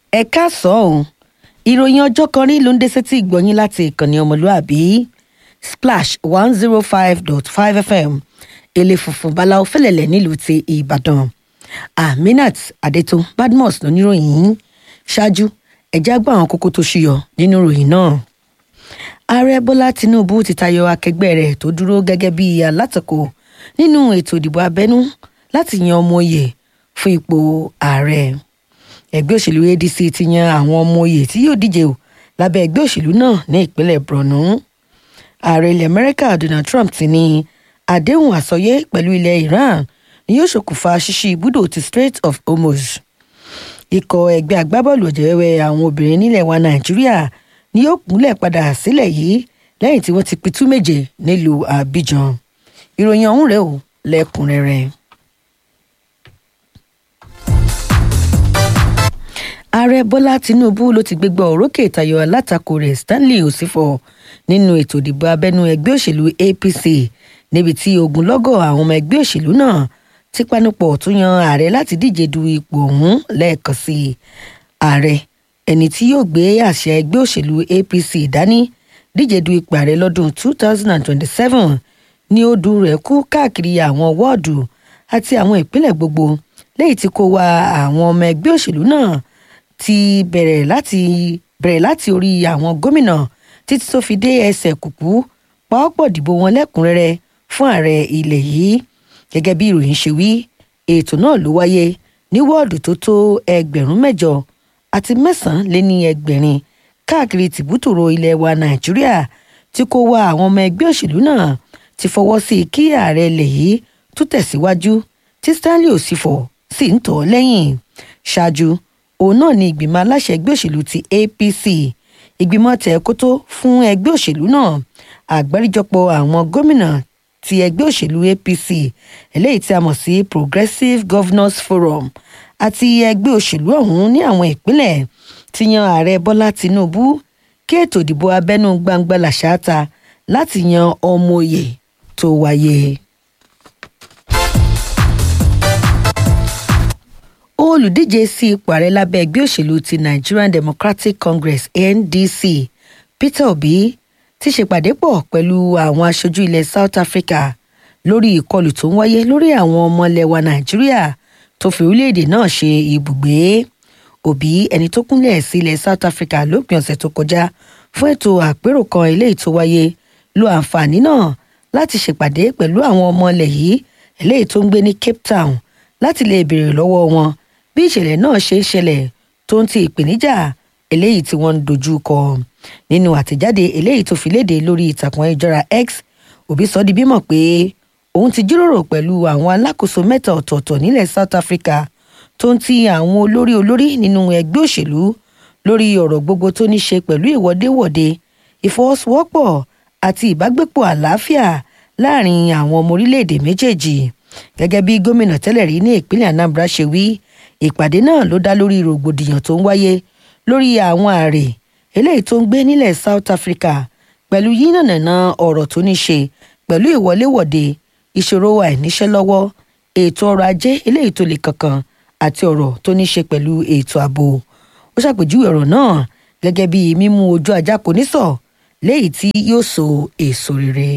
ẹ káàsán o ìròyìn ọjọ́ kan rí ló ń dé sétí ìgbọ̀nyín láti ìkànnì ọmọlúàbí splash one zero five dot five fm èlé funfun báláwo fẹlẹ̀lẹ̀ nílùú ti ìbàdàn aminat adétún badmus lóníròyìn yìí ṣáájú ẹ̀já gbọ́ àwọn kókó tó ṣúyọ nínú ìròyìn náà ààrẹ bọ́lá tinubu ti tayọ akẹgbẹ́ rẹ̀ tó dúró gẹ́gẹ́ bí alátakò nínú ètò ìdìbò abẹ́nú láti yan ọmọ oyè fún ipò ààrẹ ẹgbẹ́ òṣèlú adc ti yan àwọn ọmọ oyè tí yóò díje o lábẹ́ ẹgbẹ́ òṣèlú náà ní ìpínlẹ̀ borno ààrẹ ilẹ̀ amẹ́ríkà donald trump ti ní àdéhùn àsọyé pẹ̀lú ilẹ̀ iran ni yóò ṣokùnfà ṣíṣí ibùdó ti strait of hormuz ikọ̀ ẹgbẹ́ agbábọ́ọ̀lù ọ̀jẹ̀wẹ̀wẹ̀ àwọn obìnrin nílẹ̀ wa nàìjíríà ni yóò kúnlẹ̀ padà sílẹ̀ yìí lẹ́yìn tí wọ́n ti pitú méje nílùú abidjan ìròyìn ọ̀hún rẹ̀ ò lẹ́kùnrẹ́rẹ́. ààrẹ bọ́lá tinubu ló ti gbégbá òrókè tayọ alátakò rẹ̀ stanley osifo nínú ètò ìdìbò abẹ́nú ẹgbẹ́ òṣèlú apc níbi tí ogunlọ́gọ̀ àwọn ọmọ ẹgbẹ́ òṣèlú náà ti panupọ̀ tún yan ààrẹ láti díje du ipò ọ̀hún lẹ́ẹ̀kan sí i ààrẹ ẹni tí yóò gbé àṣẹ ẹgbẹ́ òṣèlú apc dání díje du ipò ààrẹ lọ́dún 2027 ní odù rẹ̀ kú káàkiri àwọn wọ́ọ̀dù àti àwọn ìpínlẹ̀ gbogbo lẹ́yìn tí kò wá àwọn ọmọ ẹgbẹ́ òṣèlú náà ti bẹ̀rẹ̀ láti bẹ̀rẹ̀ láti orí àwọn gómìnà títí tó fi dé ẹsẹ̀ kùkú pàápọ̀ dìbò wọn lẹ́kùnrẹ́rẹ́ fún ààrẹ ilẹ̀ yìí gẹ́gẹ́ bí ìròyìn ṣe wí ètò náà ló wáyé ní wọ́ọ̀dù tó tó ẹgbẹ̀rún mẹ́jọ àti mẹ́sàn-án lé ní ẹgbẹ̀rin káàkiri tìbútòrò ilẹ̀ wa nàìjíríà tí kò wá àwọn ọmọ ẹgbẹ́ òṣèlú náà ti fọwọ́ sí i kí ààrẹ ilẹ̀ yìí tún tẹ̀síwájú tí stanley òsìfọ̀ sì ń tọ̀ ọ́ lẹ́yìn ṣáájú òun náà ni ìgbìmọ̀ aláṣẹ ẹgbẹ́ òṣèlú ti apc ìgbìmọ̀ tẹ̀kótó fún ẹgbẹ́ òṣèlú náà àgbáríjọpọ̀ àwọn gómìnà ti ẹgbẹ́ òṣèlú apc eléyìí tí a mọ̀ sí progressive governors forum àti ẹgbẹ́ òṣèlú ọ̀hún ní àwọn ìpínlẹ̀ ti yan ààrẹ bọ́lá tinubu kí ètò ìdìbò abẹ́nú gbangba làṣáta láti yan ọmọ òye tó wáyé. olùdíje sí ipò ààrẹ lábẹ́ ẹgbẹ́ òṣèlú ti nigerian democratic congress ndc peter obi ti ṣèpàdé pọ̀ pẹ̀lú àwọn aṣojú ilẹ̀ south africa lórí ìkọlù tó ń wáyé lórí àwọn ọmọ ilẹ̀ wa nàìjíríà tó fi orílẹ̀-èdè náà ṣe ibùgbé òbí ẹni tó kúnlẹ̀ sí ilẹ̀ south africa lópin ọ̀sẹ̀ tó kọjá fún ètò àpérò kan eléyìí tó wáyé lo àǹfààní náà láti ṣèpàdé pẹ̀lú àwọn ọmọ ilẹ̀ yìí eléyìí tó ń gbé ní cape town láti lè béèrè lọ́wọ́ wọn bí ìṣẹ̀lẹ̀ náà ṣe ń ṣẹlẹ̀ tó ń ti ìpèníjà eléyìí tí wọ́n ń dojú kọ nínú àtẹ̀jáde eléyìí tó fi léde lórí ìtàkùn ayélujára x òbí sọ di bímọ pé òun ti jíròrò pẹ̀lú àwọn alákòóso mẹ́ta ọ̀tọ̀ọ̀tọ̀ nílẹ̀ south africa tó ń ti àwọn olórí olórí nínú ẹgbẹ́ òṣèlú lórí ọ̀rọ̀ gbogbo tó ní ṣe pẹ̀lú ìwọ́déwọ̀de ìfọwọ́sowọ́pọ̀ àti ìbágbépọ̀ àlàáfíà láàrin àwọn ọmọ orílẹ̀-èdè méjèèjì gẹ́gẹ́ bí gómìnà tẹ́lẹ̀ rí ní ìpínlẹ̀ anambra ṣe wí ìpàdé náà ló dá lórí rògbòdìyàn tó ń wáyé lórí àwọn ààrẹ eléyìí tó ń gbé nílẹ̀ south africa pẹ̀lú yínànàna ọ̀rọ̀ tó ní ṣe pẹ̀lú ìwọléwọ̀de ìṣòro àìníṣẹ́ lọ́wọ́ ètò ọrọ̀ ajé eléyìí tó le kankan àti ọ̀rọ̀ tó ní ṣe pẹ̀lú ètò ààbò ó ṣàpèjúwe ọ̀rọ̀ náà gẹ́gẹ́ bí mímú ojú ajá kò ní sọ léyìí tí yóò so èso rere.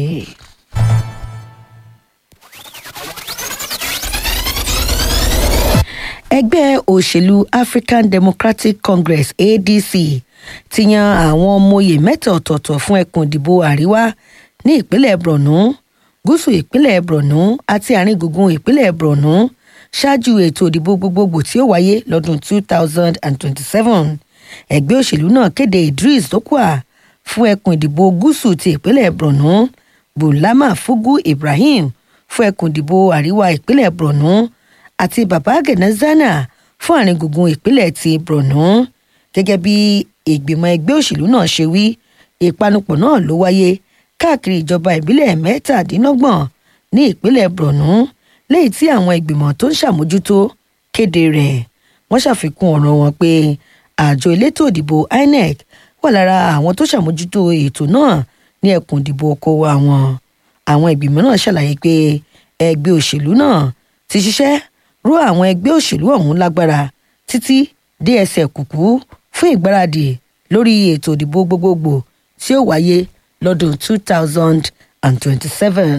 ẹgbẹ́ òṣèlú african democratic congress adc ti yan àwọn ọmọye mẹ́ta ọ̀tọ̀ọ̀tọ̀ fún ẹkùn ìdìbò àríwá ní ìpínlẹ̀ borno gúúsù ìpínlẹ̀ borno àti àárín gbùngbùn ìpínlẹ̀ borno ṣáájú ètò ìdìbò gbogbogbò tí ó wáyé lọ́dún 2027 ẹgbẹ́ òṣèlú náà kéde idris dokwa fún ẹkùn ìdìbò gúúsù ti ìpínlẹ̀ borno bulama fugu ibrahim fún ẹkùn ìdìbò àríwá ìpínlẹ̀ borno àti baba gẹ̀nẹ́zánà fún àárín gbùngbùn ìpínlẹ̀ ti borno gẹ́gẹ́ bí ìgbìmọ̀ ẹgbẹ́ òṣèlú náà ṣe wí ìpanupọ̀ náà ló wáyé káàkiri ìjọba ìbílẹ̀ mẹ́tàdínlọ́gbọ̀n ní ìpínlẹ̀ borno lẹ́yìn tí àwọn ìgbìmọ̀ tó ń ṣàmójútó kéde rẹ̀ wọ́n ṣàfikún ọ̀rọ̀ wọn pé àjọ elétò ìdìbò inec wà lára àwọn tó ṣàmójútó ètò náà ní ẹkùn ìdìbò okòwò àwọn àwọn ìgbìmọ̀ náà ṣàlàyé pé ẹgbẹ́ òṣèlú náà ti ṣiṣẹ́ ró àwọn ẹgbẹ́ òṣèlú ọ̀hún lágbára títí dé ẹsẹ̀ kùkú fún ìgbáradì lórí ètò ìdìbò gbogbogbò tí ó wáyé lọ́dún two thousand and twenty-seven.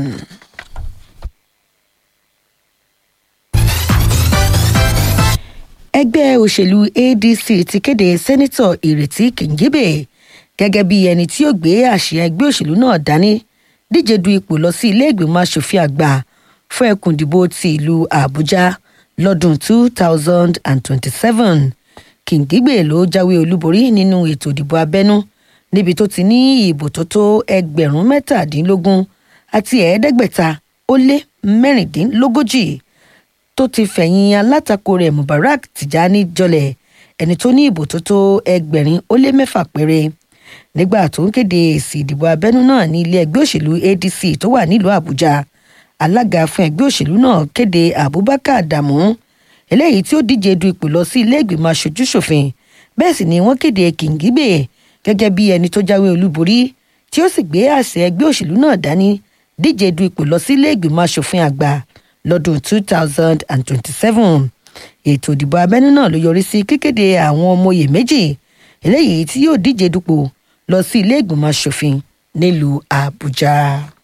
ẹgbẹ́ òṣèlú adc ti kéde sẹ́nitọ̀ ìrètí kìngíbè gẹ́gẹ́ bí ẹni tí yóò gbé àsíá ẹgbẹ́ òṣèlú náà dání díje du ipò lọ sí ilé ìgbìmọ̀ asòfin àgbà fún ẹkùn ìdìbò ti ìlú àbújá lọ́dún two thousand and twenty-seven kìngígbè ló jáwé olúborí nínú ètò ìdìbò abẹ́nú níbi tó ti ní ìbò tó tó ẹgbẹ̀rún mẹ́tàdínlógún àti ẹ̀ẹ́dẹ́gbẹ̀ta ó lé mẹ́rìndínlógójì tó ti fẹ̀yìn alátakò rẹ̀ mubarak tijani jọlẹ̀ ẹni tó ní ìbò tó tó ẹgbẹ̀rin ó lé mẹ́fà péré nígbà tó ń kéde èsì ìdìbò abẹ́nú náà ní ilé ẹgbẹ́ òṣèlú adc tó wà nílùú àbújá alága fún ẹgbẹ́ òṣèlú náà kéde abubakar adamu eléyìí tí ó díje du ipò lọ sí ilé ìgbìmọ̀ aṣojúṣòfin bẹ́ẹ̀ sì ni wọ́n kéde kìngíbè gẹ́gẹ́ bí ẹni tó jáwé olúborí tí ó sì gbé àṣẹ ẹgbẹ́ òṣèlú náà dání díje du ipò lọ sí ilé ìgbìmọ̀ aṣòfin àgbà lọ́dún two thousand and twenty-seven ètò ìdìbò abẹ́nú náà ló yọrí sí kíkéde àwọn ọmọ oyè méjì eléyìí tí yóò díje dupò lọ sí ilé ìgbìmọ̀ aṣòfin nílùú àbújá.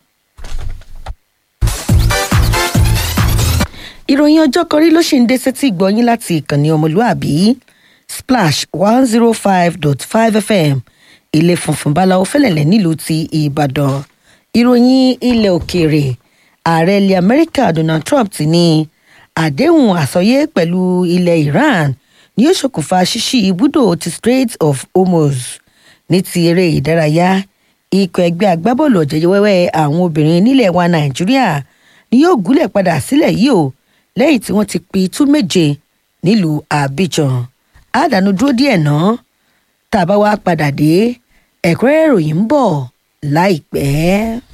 ìròyìn ọjọ́ kọrí ló ṣì ń dé sétí ìgbọ́yín láti ìkànnì ọmọlúàbí splash one zero five dot five fm ilé funfun báláwo fẹ́lẹ̀lẹ̀ nílùú ti ìbàdàn ìròyìn ilẹ̀ òkèèrè ààrẹ ilẹ̀ amẹ́ríkà donald trump ti ní àdéhùn àsọyé pẹ̀lú ilẹ̀ iran ni yóò ṣokùnfà ṣíṣí ibùdó ti strait of hormuz ní ti eré ìdárayá ikọ̀ ẹgbẹ́ agbábọ́ọ̀lù ọ̀jẹ̀jẹ̀wẹ́wẹ́ àwọn obìnrin nílẹ̀ wa nàìjíríà ni yóò gúnlẹ̀ padà sílẹ̀ yìí o lẹ́yìn tí wọ́n ti pi tú méje nílùú abidjan àdánù dúró díẹ̀ náà tá a bá wá padà dé ẹ̀kúnrẹ́rẹ́ ìròyìn ń bọ̀ láìpẹ́.